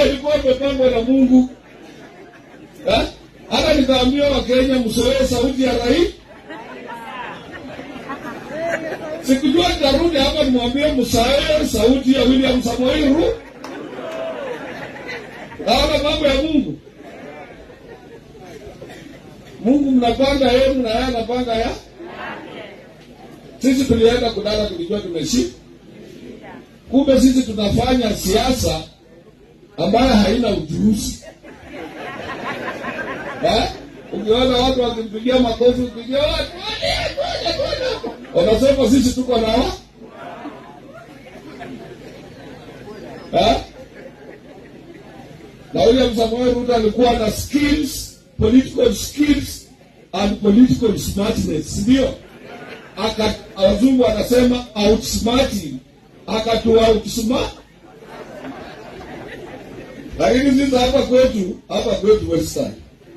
hiyo ilikuwa imepangwa na Mungu eh? Hata nikaambia Wakenya msoee sauti ya rais. Sikujua nitarudi hapa nimwambie msaee sauti ya William Samoei Ruto. Naona mambo ya Mungu. Mungu mnapanga yenu na yeye anapanga ya. Sisi tulienda kulala tulijua tumeshinda. Kumbe sisi tunafanya siasa ambayo haina ujuzi. Eh? Ukiona watu wakimpigia makofi, ukipigia watu wanasema sisi tuko na wa eh? Na William Samoei Ruto alikuwa na skills, political skills and political smartness, ndio aka wazungu anasema outsmarting, akatua outsmart lakini sisi hapa kwetu hapa kwetu Western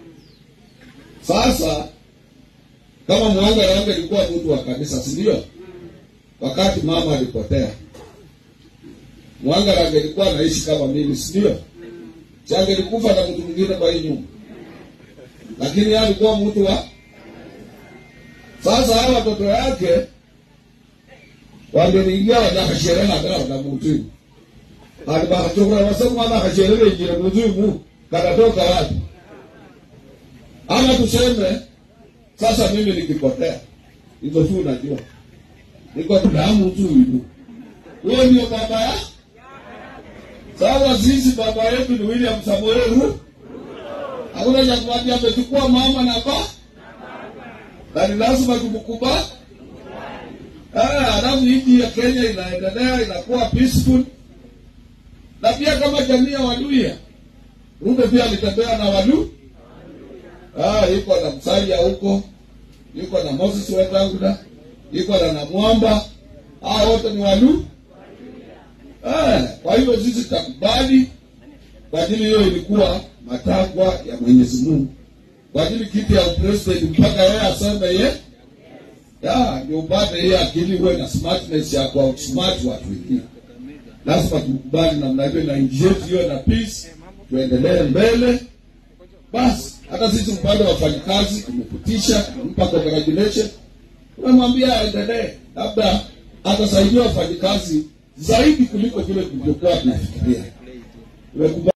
sasa kama Mwanga yangu ilikuwa mtu wa kanisa, si ndio? Wakati mama alipotea, Mwanga yangu ilikuwa anaishi kama mimi, si ndio? Change alikufa na mtu mwingine kwa hii nyumba, lakini yeye alikuwa mtu wa sasa. Hawa watoto yake wangeniingia wanakasherena kana na mtu alibahatoka wasema mwana kasherele jira mzimu katatoka wapi? Ama tuseme sasa mimi nikipotea, hizo tu unajua, niko damu tu hivi. Huyo ndio baba ya sasa. Sisi baba yetu ni William Samoei Ruto. Hakuna cha kumwambia, amechukua mama na baba, na ni lazima tumkubali. Alafu nchi ya Kenya inaendelea inakuwa peaceful, na pia kama jamii ya Waluhya, Ruto pia alitembea na Waluhya Ah, yuko na Msalia huko, yuko na Moses Wetangula, yuko na Namwamba. Hao wote ni Walu. Ah, kwa hivyo sisi tutakubali kwa ajili hiyo ilikuwa matakwa ya Mwenyezi Mungu. Kwa ajili kiti ya president mpaka yeye aseme ye. Ya, ndio upate hiyo akili uwe na smartness ya kwa outsmart watu wengine. Lazima tukubali namna hiyo na nchi yetu iwe na peace, tuendelee mbele. Basi hata sisi upande wa wafanyakazi tumepitisha, tumempa congratulation, tunamwambia aendelee, labda atasaidia wafanyakazi zaidi kuliko vile tulivyokuwa tunafikiria. Tumekubali.